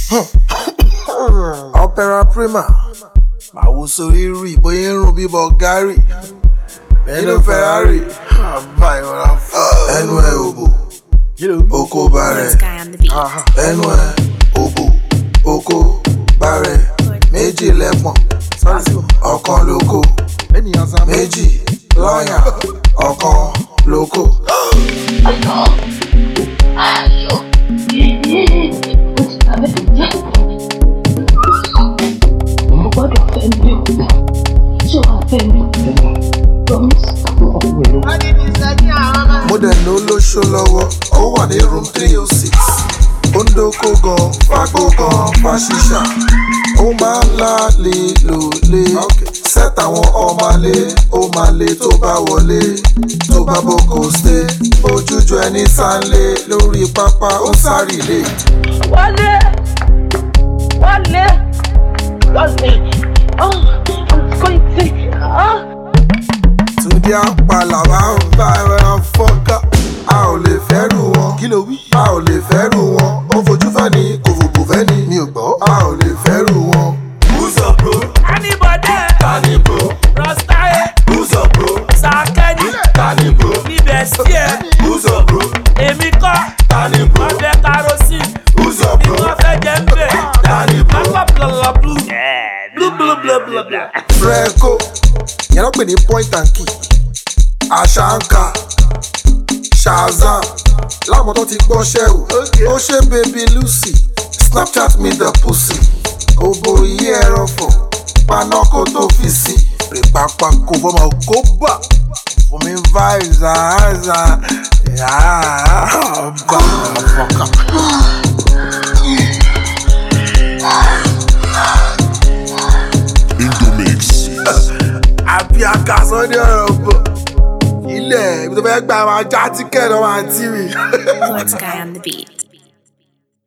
opera prima màwo sórí rí bóyá ń rún bíbọ gárì nínú ferrari àbá ìrora ẹnu ẹ òbò oko bàrẹ Sky on the beat. ẹnu ẹ òbò oko bàrẹ méjì lẹ́pọ̀n ọ̀kan lóko méjì lọ́yà ọ̀kan lóko. mo gbọ́dọ̀ fẹ́ mi o ṣé wàá fẹ́ mi promise. mo dẹ̀ ní olóṣó lọ́wọ́ ó wà ní room three oh six ó ń dóko gan fagbó gan fàṣìṣà ó máa ń láàlè lòlé set àwọn ọmọlé ó máa lé tó bá wọlé tó bá boko stay ojújọ ẹni sáńlé lórí pápá ó sáré lé. wálé wálé wálé oh i'm going to ah. Túndé àpàlà máa ń bá ẹran fọ́ká. A ò lè fẹ́rù wọn. Kí ló wí? A ò lè fẹ́rù wọn. Ó fojú fẹ́ ni kò fòbò fẹ́ ni. Mi ò gbọ́. A ò lè fẹ́rù wọn. Who's up, bro? Anybody, Tani, bro? Rostaye, Who's up, bro? Sakeni, Tani, bro? níbẹ̀ sí ẹ̀, Who's up, bro? èmi kọ́, Tani, bro? wọ́n fẹ́ kerosene, Who's up, ni bro? wọ́n fẹ́ jẹ́ ń bẹ̀. Tani, bro? Pápá blọ̀lọ̀ blue, blue blue blue blue blue. Freco. Yẹn ló pè ní point and key. Àṣàǹkà. Shazam. Láwọn tó ti gbọ́ṣẹ́ o. Ó ṣe baby Lucy. Snapchat me the pussy. Òbò yí ẹ̀rọ fọ̀. Paná kó tó fi sí. Rèpápá kò fọmọ kó bà. Fún mi vibes àárẹ̀ àárẹ̀ bá fọkà. àbí akásán ní ọ̀rọ̀ bọ̀. ilẹ̀ ibi tó fẹ́ gbà máa já tíkẹ́ẹ̀tì ọmọ àǹtí mi. Lord Sky on the beat.